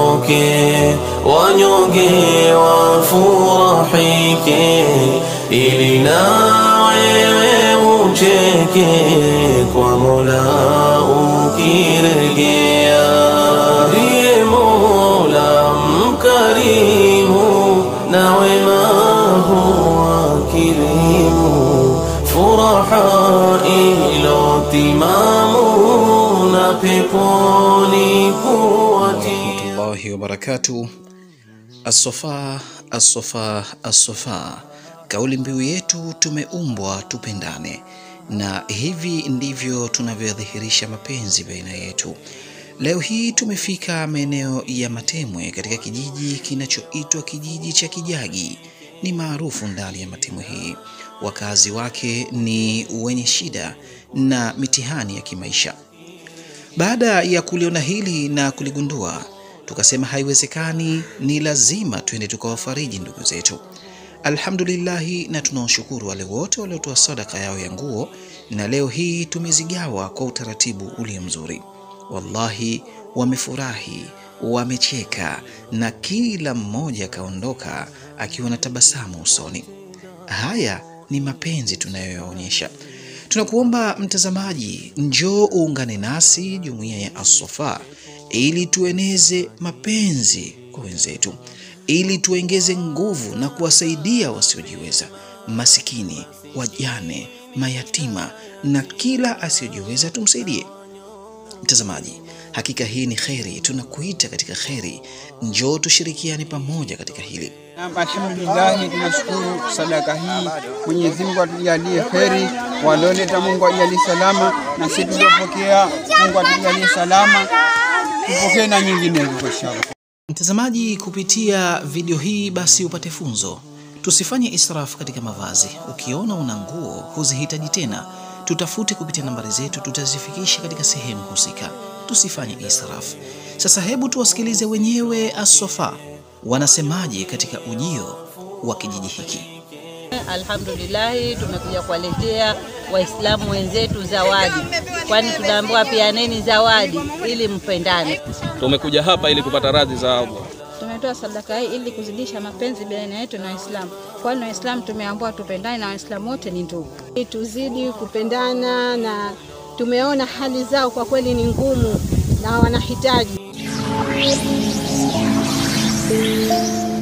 waondoke, wanyonge wafurahike, ili na wewe ucheke kwa Mola ukirejea. Ndiye Mola mkarimu na wema huwa kirimu, furaha ilotimamu na peponi kuwatia. warahmatullahi wabarakatuh. Assofa, assofa, assofa, kauli mbiu yetu tumeumbwa tupendane, na hivi ndivyo tunavyodhihirisha mapenzi baina yetu. Leo hii tumefika maeneo ya Matemwe katika kijiji kinachoitwa kijiji cha Kijagi. Ni maarufu ndani ya Matemwe hii, wakazi wake ni wenye shida na mitihani ya kimaisha. Baada ya kuliona hili na kuligundua, tukasema haiwezekani, ni lazima twende tukawafariji ndugu zetu. Alhamdulillahi, na tunawashukuru wale wote waliotoa sadaka yao ya nguo, na leo hii tumezigawa kwa utaratibu ulio mzuri. Wallahi, wamefurahi, wamecheka, na kila mmoja akaondoka akiwa na tabasamu usoni. Haya ni mapenzi tunayoyaonyesha. Tunakuomba mtazamaji, njoo uungane nasi jumuiya ya As-Safa ili tueneze mapenzi kwa wenzetu, ili tuongeze nguvu na kuwasaidia wasiojiweza, masikini, wajane, mayatima na kila asiyojiweza tumsaidie. Mtazamaji, hakika hii ni kheri, tunakuita katika kheri. Njoo tushirikiane pamoja katika hili. Naam, alhamdulillahi, tunashukuru sadaka hii. Mwenyezi Mungu atujalie kheri, walioleta Mungu ajalie salama, na sisi tuliopokea Mungu atujalie salama, tupokee na nyinginezo kwa inshallah. Mtazamaji, kupitia video hii basi upate funzo. Tusifanye israfu katika mavazi. Ukiona una nguo huzihitaji tena, tutafute kupitia nambari zetu, tutazifikisha katika sehemu husika. Tusifanye israfu. Sasa hebu tuwasikilize wenyewe As-Safa wanasemaje katika ujio wa kijiji hiki. Alhamdulillahi, tumekuja kuwaletea Waislamu wenzetu zawadi, kwani tunaambiwa peaneni zawadi ili mpendane. Tumekuja hapa ili kupata radhi za Allah. Tumetoa sadaka hii ili kuzidisha mapenzi baina yetu na Waislamu, kwani Waislamu tumeambiwa tupendane na Waislamu wote ni ndugu. tuzidi kupendana na tumeona hali zao kwa kweli ni ngumu na wanahitaji